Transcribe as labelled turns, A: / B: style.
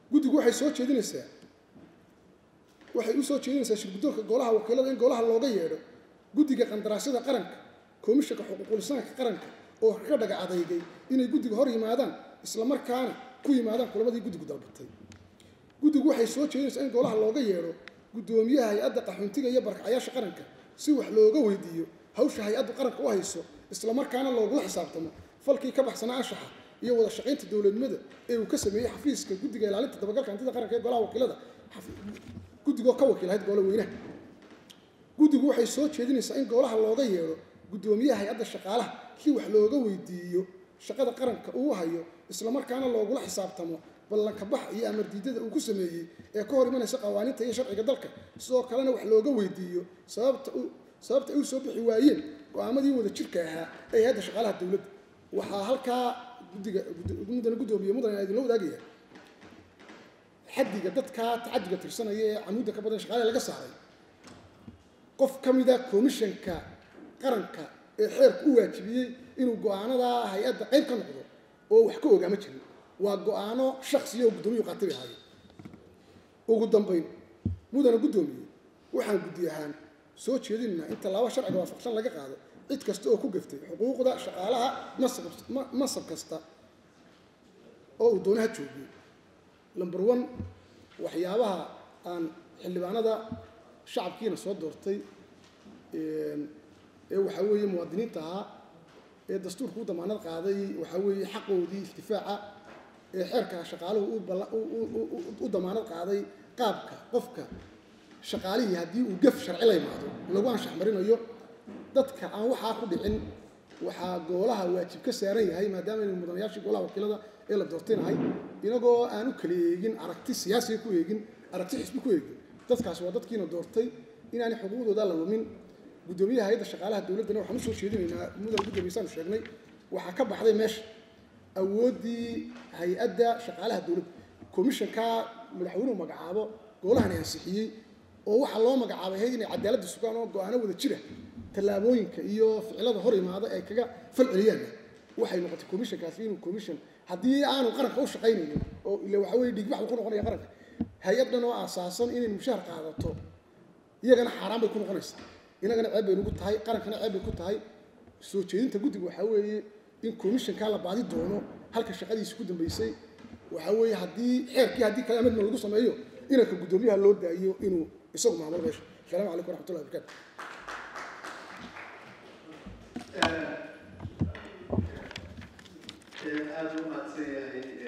A: guddigu waxay soo jeedinaysaa waxay u soo jeedinaysaa shirguddoonka golaha wakiilada in golaha looga yeedho guddiga qandaraasyada qaranka komishanka xuquuqulisaanka qaranka oo ka dhaga adeygay inay guddiga hor yimaadaan islamarkaana ku yimaadaan kulamadii guddigu dalbatay guddigu waxay soo jeedinaysaa in golaha looga yeedho guddoomiyaha hay-adda qaxoontiga iyo barkacayaasha qaranka si wax looga weydiiyo hawsha hay-addu qaranka u hayso islamarkaana loogula xisaabtamo falkii ka baxsanaa anshaxa iyo wada shaqaynta dowladnimada ee uu ka sameeyey xafiiska guddiga ilaalinta dabagalka hantida qaranka ee golaha wakiilada guddigoo ka wakiilahayd golo weynaha guddigu waxay soo jeedinaysaa in golaha looga yeedho guddoomiyaha hay-adda shaqaalaha si wax looga weydiiyo shaqada qaranka uu hayo islamarkaana loogula xisaabtamo ballanka bax iyo amar diidada uu ku sameeyey ee ka hor imanaysa qawaaniinta iyo sharciga dalka sidoo kalena wax looga weydiiyo sababta sababta ay u soo bixi waayeen go-aamadii wada jirka ahaa ee hay-adda shaqaalaha dowladda waxaa halkaa guddiga mudana guddoomiye mudan idinla wadaagaya xaddiga dadka tacadiga tirsanaya ee camuudda ka badan shaqaale laga saaray qof ka mida komishanka qaranka ee xeerku u waajibiyey inuu go-aanada hay-adda qayb ka noqdo oo wax ka ogaama jirin waa go-aano shaksiya oo guddoomiyuhu qaatibay ahaayeen ugu dambayn mudana guddoomiye waxaan guddi ahaan soo jeedinaynaa in tallaabo sharciga waafaqsan laga qaado cid kasta oo ku gaftay xuquuqda shaqaalaha masab kasta oo uu doonaha joogiyo number one waxyaabaha aan xildhibaanada shacabkiina soo doortay ee waxaa weeye muwaadiniinta ahaa ee dastuurka u damaanad qaaday waxaa weeye xaqoodii istifaaca ee xeerka shaqaaluhu u damaanad qaaday qaabka qofka shaqaalihii haddii uu gaf sharci la yimaado lagu anshax marinayo dadka aan waxaa ku dhicin waxaa goolaha waajib ka saaran yahay maadaama aynu mudanayaashii golaha wakiilada ee la doortaynahay inagoo aan u kala eegin aragti siyaasiga ku eegin aragti xisbi ku eegin dadkaasi waa dadkiina doortay inaanay xuquuqdooda la lumin guddoomiyaha hay-adda shaqaalaha dowladdana waxaan usoo jeedinaynaa mudan guddoomiyasaanu sheegnay waxaa ka baxday meesha awooddii hay-adda shaqaalaha dowladda komishanka madaxweynuhu magacaabo goolahani ansixiyey oo waxaa loo magacaabay hay inay cadaaladda sugaan oo go-aano wada jira tallaabooyinka iyo ficilada hor imaada ay kaga fal celiyaan waxay noqotay commissionkaasi inuu commission haddii aanu qaranka u shaqaynaynin oo ila waxa weye dhigbax uu ku noqonaya qaranka hay-addan oo aasaasan inay mushahar qaadato iyagana xaaraan bay ku noqonaysaa inagana ceeb bay nagu tahay qarankana ceeb bay ku tahay soo jeedinta guddiga waxaa weeye in commissionkaa la baadi doono halka shaqadiisi ku dambeysay waxaa weeye haddii xeerkii haddii kale amedma lagu sameeyo inanka guddoomiyaha loo daayo inuu isagu maamulo meesha asalaamu calaykum waraxmatullahi wabarakatu
B: aada u mahadsan yahay